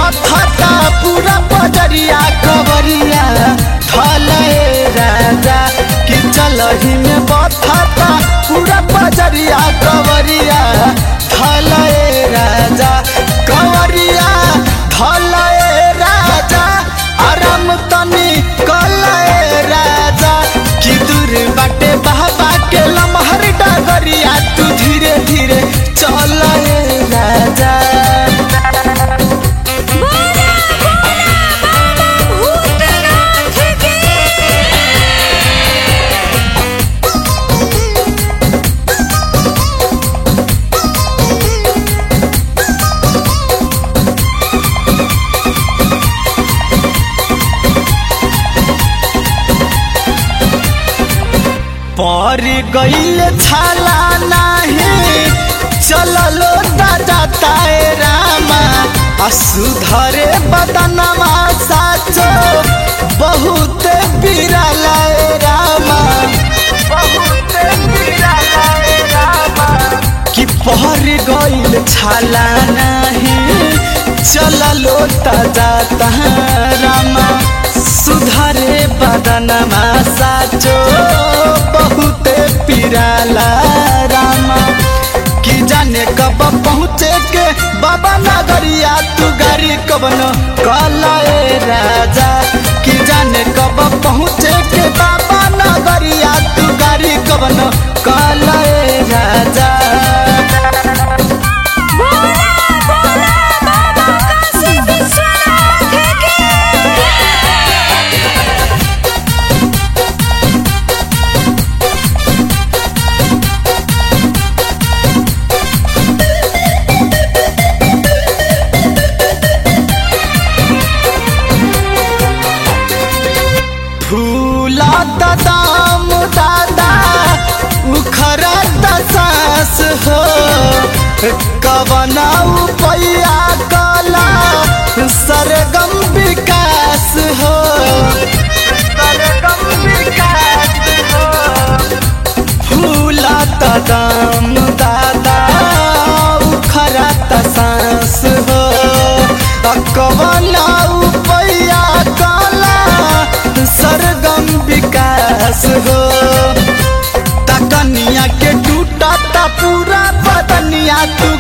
बथता पूरा बजरिया कवरिया धले राजा कि चलही में बथता पूरा बजरिया कवरिया धले राजा कवरिया धले राजा आराम तनी कले राजा कि दूर बाटे बाबा के लमहर डगरिया तू धीरे धीरे चल राजा बोला बोला बाबा भूतनाथ की पर गईल छाला नाही चललो दादा रामा आ सुधरे बदनवा साचो बहुत बिरला रामा बहुत बिरला रामा कि पहर गईल छाला नाही चललो ताजा रामा सुधरे बदनमा साचो बहुते पिराला रामा कि जाने कब पहुँचे के बाबा नगरिया तू गाड़ी कबन कलाए राजा कि जाने कब पहुँचे के बाबा नगरिया तू गाड़ी कबन कलाए राजा बोला बोला बाबा काशी विश्वनाथ की फूला दाम दादा उखरा सास हो कवना पैया कला सरगम विकास हो सरगम विकास हो फूला दाम दादा उखरा सांस हो कवना पैया कला सरगम विकास हो तकनिया के टूटा पूरा बदनिया तू